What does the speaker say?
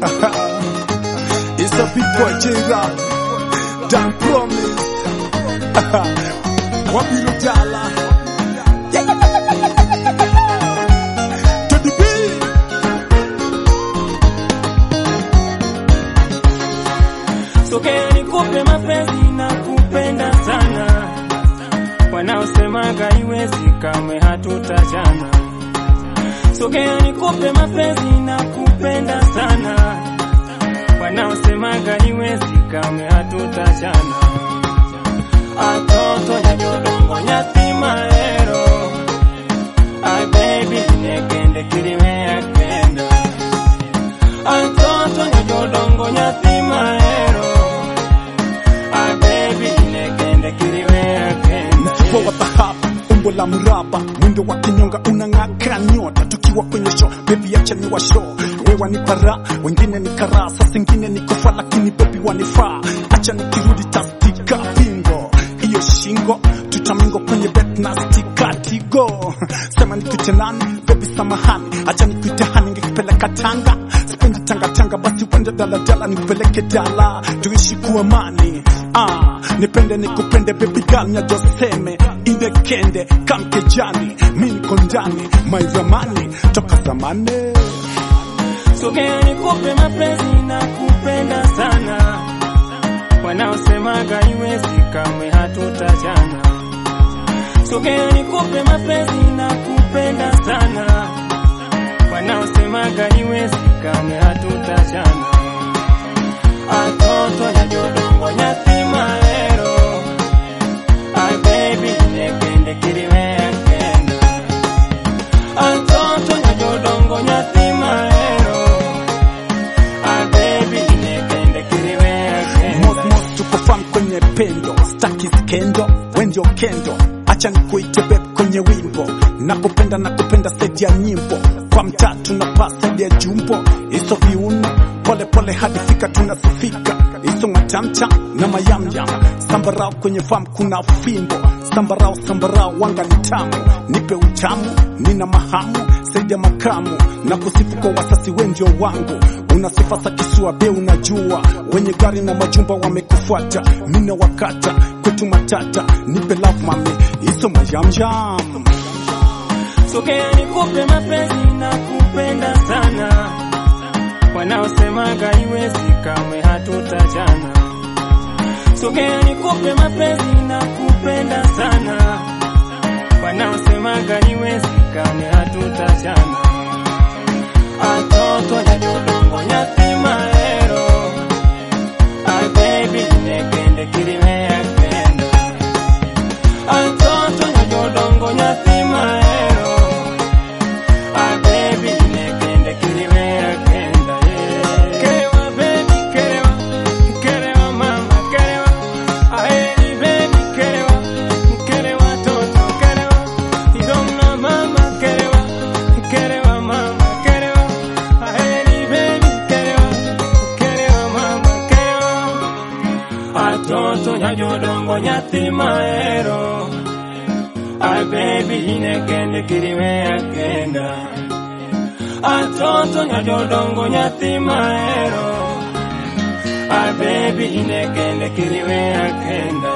It's a big boy J-Rap. Dan Promise. Wabiru Dala. To the beat. Sogea nikupe mapenzi na kupenda sana, wanaosemaga iwezi kamwe hatutachana. Sogea nikupe mapenzi na kupenda sana, wanaosemaga iwezi kamwe hatutachana. Atoto nyanyodongo nyatima ero Ay baby nekende kirime akenda Atoto nyanyodongo nyatima ero Ay baby nekende kirime akenda Mfuko wa dhahabu, umbo la mraba, mwendo wa kinyonga unang'aka nyota, tukiwa kwenye show, baby acha ni wa show. Wewe wanipa raha, wengine ni karaa, saa zingine ni kufa, lakini baby wanifaa. Acha nikirudi tastika pingo, hiyo shingo tutamingo kwenye bet na stika tigo. Sema nikuite nani, baby samahani, acha nikuite hani, ngekupeleka Tanga, sipendi tanga tanga, basi wende daladala nipeleke dala, tuishi kwa amani. Ah, nipende nikupende baby girl nyajoseme indekende kamkejani mi niko ndani maizamani toka zamani Sogea nikupe mapenzi na kupenda sana, wanaosemaga iwezi kamwe hatutachana. Sogea nikupe mapenzi na kupenda sana, wanaosemaga iwezi kamwe hatutachana. Atoto nyanyodongo nyatima ero, ay baby nekende kirime akenda. Atoto nyanyodongo nyatima ero, ay baby nekende kirime akenda. mosmos tuko fam kwenye pendo staki skendo wendio kendo acha nikuite beb kwenye wimbo nakupenda nakupenda saidi ya nyimbo kwa mtatu na paa saidi ya jumbo iso viuno pole pole hadi fika tunasifika iso matamcha na mayamyam sambarao kwenye fam kuna fimbo sambarao sambarao wanga ni tamu nipe utamu nina mahamu saidi ya makamu na kusifu kwa wasasi wendio wangu una sifa za kisua be unajua wenye gari na majumba wamekufuata mine wakata kwetu matata nipe love mami iso mayamyam Sogea nikupe mapenzi na kupenda sana, wanaosemaga iwezi kamwe hatutachana. Sogea nikupe mapenzi na kupenda sana, wanaosemaga iwezi kamwe hatutachana. Atoto nyanyodongo nyatima ero, ay baby nekende kirime akenda. Atoto nyanyodongo nyatima ero, ay baby nekende kirime akenda. yeah. Kerewa baby kerewa, kerewa mama kerewa, aheri baby kerewa, kerewa toto kerewa, idonga mama kerewa, kerewa mama kerewa, aheri baby kerewa, kerewa mama kerewa. Atoto nyanyodongo nyathi mahero Ay baby inekende kirime akenda Atoto nyanyodongo nyathi mahero Ay baby inekende kirime akenda